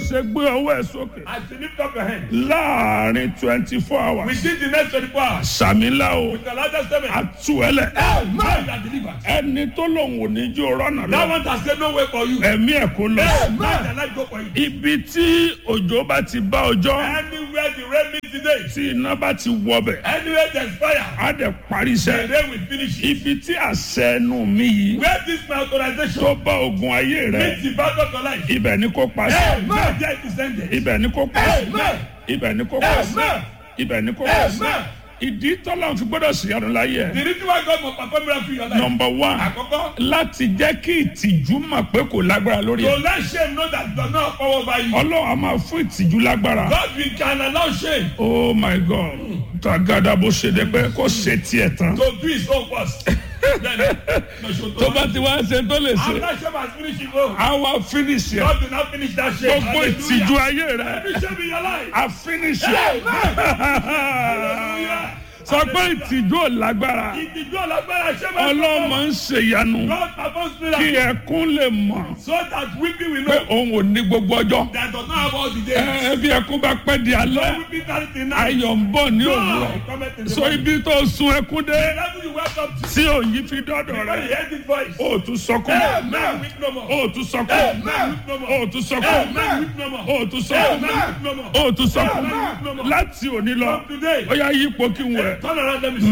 ṣe gbé ọwọ́ ẹ̀ sókè As you lift up your hand, láàrin twenty four hours within the next 24 hours, sàmìlà o with the largest statement, àtúwẹ̀lẹ̀ man that delivered. ẹni tó lòun ò ní jó rọ́nà That lọ one has said no way for you. ẹ̀mí ẹ̀ kó lọ. Man that life go for you. ibi tí òjò bá ti bá ọjọ́ Anywhere the rain meets today, tí iná bá ti wọbẹ̀ anywhere there's fire, á dẹ̀ parí the iṣẹ́ rain will finish it. ibi tí àṣẹ ẹnu mi yìí Where this my authorization tó bá ogun ayé rẹ meets the battle of your life, ibẹ̀ ni kò pàṣẹ man there it is ended. ibẹ̀ ni kò pàṣẹ Amen. ibẹ̀ ni kò pàṣẹ Amen. ibẹ̀ ni kò pàṣẹ Amen. ìdí tọ́lá fi gbọ́dọ̀ sí ọdún láyé ẹ̀ The reason why God must perform miracle in your life. nọmba one Àkọ́kọ́, láti jẹ́ kí ìtìjú mọ̀ pé kò lágbára lórí to ẹ̀ let shame know that does not power over you. ọlọ́run a máa fún ìtìjú lágbára God will can allow shame oh my god tagada bó ṣe dé pé kó ṣe tiẹ̀ tán to do his own first. Then, no show tó bá ti wá ṣe tó lè ṣe After shame has finished his own, a wá finish ẹ̀ God will not finish that shame. gbogbo ìtìjú ayé rẹ̀ Every shame in your life. a finish ẹ̀ Hallelujah. sọ pé ìtìjú ò lágbára Ìtìjú ọ̀lágbára shame has ọlọ́mọ ń ṣèyanu God performs kí miracle ẹkún lè mọ̀ so that weeping will pé know òun ò ní gbogbo ọjọ́ that does not have all the ẹ day. ẹ bí ẹkún bá pẹ́ di alẹ́ Weeping carry the night. ayọ̀ ń bọ̀ ní òwúrọ̀ God comment in the so morning. ibi tó sun ẹkún dé The level you welcome to. tí òyìn fi dọ́dọ̀ When rẹ̀ you hear this voice. ó tún sọkún Amen. Weep no more. ó tún sọkún Amen. Weep no more. ó tún sọkún Amen. Weep no more. ó tún sọkún Amen. Weep no more. ó tún sọkún Amen. láti òní lọ From today. ó yá yípo kí n wẹ̀. Turn around let me see.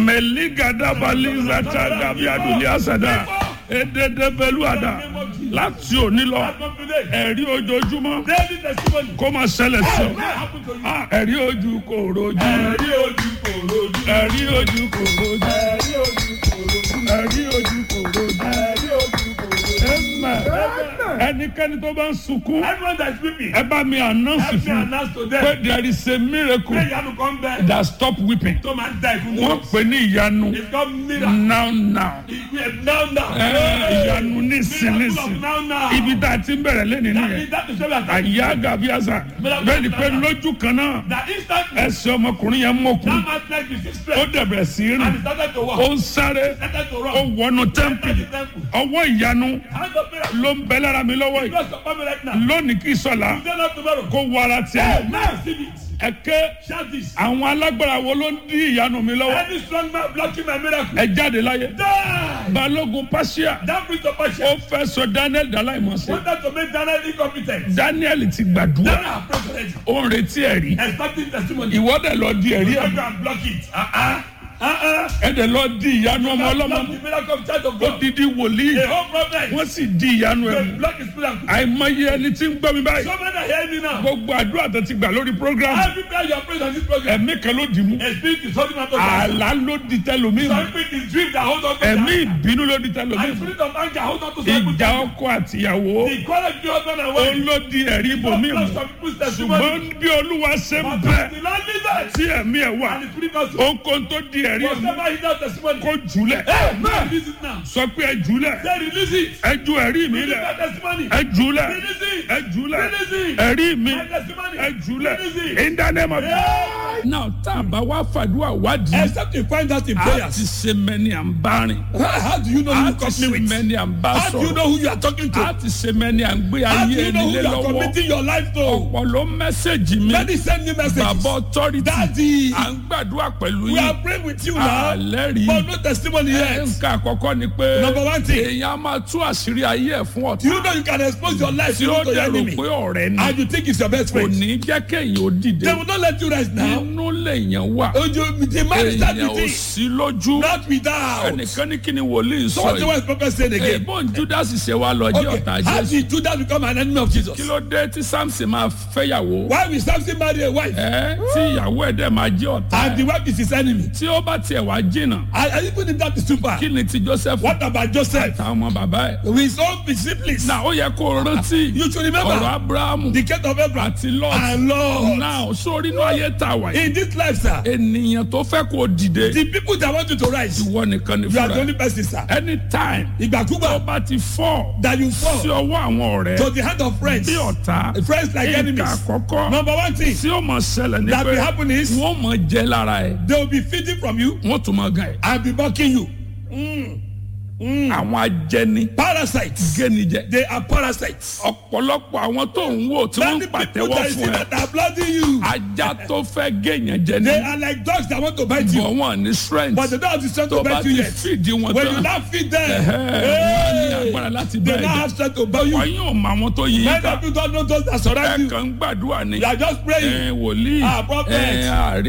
mẹ̀lígàdàbàlízàtà dàbí àdùnlé àsàdà èdèdèbẹ̀lúàdà láti òní lọ From today. ẹ̀rí ojoojúmọ́ Daily testimony. kó máa ṣẹlẹ̀ sí ọ. What happened to you? Ah, ẹ̀rí ojú kò rojú Ẹ̀rí ojú kò rojú. ẹ̀rí ojú kò rojú Ẹ̀rí ojú kò rojú. ẹ̀rí ojú kò rojú. Ẹ̀rí ojú kò rojú. Amen. ẹnikẹ́ni tó bá ń sunkún Everyone that is weeping. ẹ bá mi announce Help me fún announce to pé them. there is a miracle Pray Yanu come back. that stop weeping Tó máa ń da ìfún wọ́n pè ní ìyanu It's called miracle. now now Now now. Ẹ, ìyanu nísìn Miracle of nísìn now now. ibi tá a ti ń bẹ̀rẹ̀ lẹ́nu That nìyẹn is that is what we are talking àyà gàbíàsà bẹ́ẹ̀ ni pé lójú kan náà That instantly. ẹsẹ̀ ọmọkùnrin yẹn mọ̀kùn That man's leg is six ó straight. dẹ̀bẹ̀rẹ̀ sí í And rìn he started to walk. ó ń sáré Started to ó run. wọnú tẹ́ḿpì Enter the temple. ọwọ́ ìyanu Hand of miracle. ló ń bẹ lára mi lọ́wọ́ yìí God support me right now. lónìí kì í sọ̀la Today not tomorrow. kó wọ ara tiẹ̀ Now receive it. ẹ̀kẹ́ Shout this. àwọn alágbára wo ló ń dí ìyanu mi lọ́wọ́ Any strong man blocking my miracle. ẹ jáde láyé Die. balógun pàṣẹ That brings the ó passion. fẹ́ sọ daniel dàláìmọ̀sẹ̀ Wanted to make Daniel incompetent. daniel ti gbàdúrà Daniel has prayed already. ó ń retí ẹ̀rí Expecting testimony. ìwọ́dẹ̀ lọ di ẹ̀rí You ẹ̀ go and block it. Uh-uh. Uh-uh. ẹ̀dẹ̀ lọ di ìyanu ọmọ ọlọ́mọ Block the miracle of child of ó God. didi wòlíì The whole problem. wọ́n sì di ìyanu ẹ̀ They mú block his miracle. àìmọye ẹni tí ń gbọ́ mi báyìí So many are hearing me now. gbogbo àdúrà tó ti gbà lórí program Every prayer you are praying on this program. ẹ̀mí kan ló dì mú A spirit is holding on to something. àlá ló di tẹlómi mú Some spirit is dream that hold on to ẹ̀mí something. ìbínú ló di tẹlómi And mú spirit of anger hold on to something. ìjà ọkọ àtìyàwó The quarrel between husband and ó wife. ló di ẹ̀rí ibòmí mú Block some people's testimony. ṣùgbọ́n bí olúwa ṣe ń But bẹ the Lord leaders. tí ẹ̀mí ẹ̀ wà And the spirit also. ohunkóhun tó di ẹ̀rí ẹ̀ mú Whatever he does testimony. kó jùlẹ̀ Amen. Release it now. sọ pé ẹ jùlẹ̀ Say release it. ẹ ju ẹ̀rí mi Release lẹ̀ that testimony. ẹ jùlẹ̀ Release it. ẹ jùlẹ̀ Release it. ẹ̀rí mi My testimony. ẹ jùlẹ̀ Release it. in the name of Yeah. now tá a bá wá fàdúrà wádìí Except you find out in a ti prayers. ṣe mẹ́ni à ń bá rìn How, how do you know who a you ti company ṣe with? mẹ́ni à ń bá How do you sọ̀rọ̀ know who you are talking to? a ti ṣe mẹ́ni à ń gbé How do ayé you know ẹni who lé you are lọ́wọ́ committing your life to? ọ̀pọ̀ ló mẹ́sẹ̀gì mi Many send me messages. bàbá authority Daddy, à ń gbàdúrà pẹ̀lú we yín are praying with you now. àlẹ́ rí But no testimony yet. nǹkan àkọ́kọ́ ni pé Number one thing. èèyàn á máa tú àṣírí ayé ẹ̀ fún ọ̀tá You know you can expose your life tí to ó your dẹ̀rù enemy. pé ọ̀rẹ́ ni And you think it's your best kò friend. ní jẹ́ kéèyàn ó dìde They will not let you rest now. inú lèèyàn wà Oh, you, the man is that èèyàn ò with sí lójú Not without. ẹnìkan ní kí ni wòlíì So sọ what the yìí wise prophet said again? èèbọn judas ṣe wá lọ jẹ́ Okay, ọ̀tá how jésù did Judas become an enemy of Jesus? kí ló dé tí samson máa fẹ́yàwó Why will Samson marry a wife? ẹ tí ìyàwó ẹ̀ dẹ̀ máa jẹ́ ọ̀tá And the wife is his enemy. tí ó bá tiẹ̀ wá jìnnà And, and even if that is too far, kí ni ti joseph what about Joseph? àtàwọn ọmọ bàbá ẹ̀ With his own disciples. náà ó yẹ kó o rántí You should ọ̀rọ̀ remember abrahamu the case of Abraham àti lot and Lord. náà sórí inú ayé tà wá yìí In this life, sir, ènìyàn tó fẹ́ kó o dìde the people that want you to rise, ìwọ nìkan ni you are fúnra the ẹ̀. only person, sir. anytime tó Ìgbàkúgbà bá ti fọ́ that you sí fall ọwọ́ àwọn ọ̀rẹ́ to the hand of friends, bí ọ̀tá friends like nǹkan enemies. àkọ́kọ́ Number one thing tí ó mọ̀ ṣẹlẹ̀ ní that pé will happen is wọ́n mọ̀ jẹ́ lára ẹ̀ they will be feeding from you wọ́n tún mọ̀ gan ẹ̀ and be mocking you. àwọn ajẹni Parasites. génijẹ They are parasites. ọ̀pọ̀lọpọ̀ àwọn tó ń wò tí wọ́n Many ń people pàtẹ́wọ́ that you see fún ẹ that are blooding you. ajá tó fẹ́ géèyàn jẹ ní They are like dogs that want to bite you. bọ̀ wọ́n ní strength But they don't have the strength tó to bá bite you ti yet. fìdí wọn When you tán now feed them, wọ́n ní hey, agbára láti they bẹ́ẹ̀ now jà have strength to bite you. wọ́n yóò mọ àwọn tó yí Many ká of you don't know those that surround ẹ you. kàn ń gbàdúrà ni You are just praying. ẹ wòlíì Ah, prophet. ẹ àrí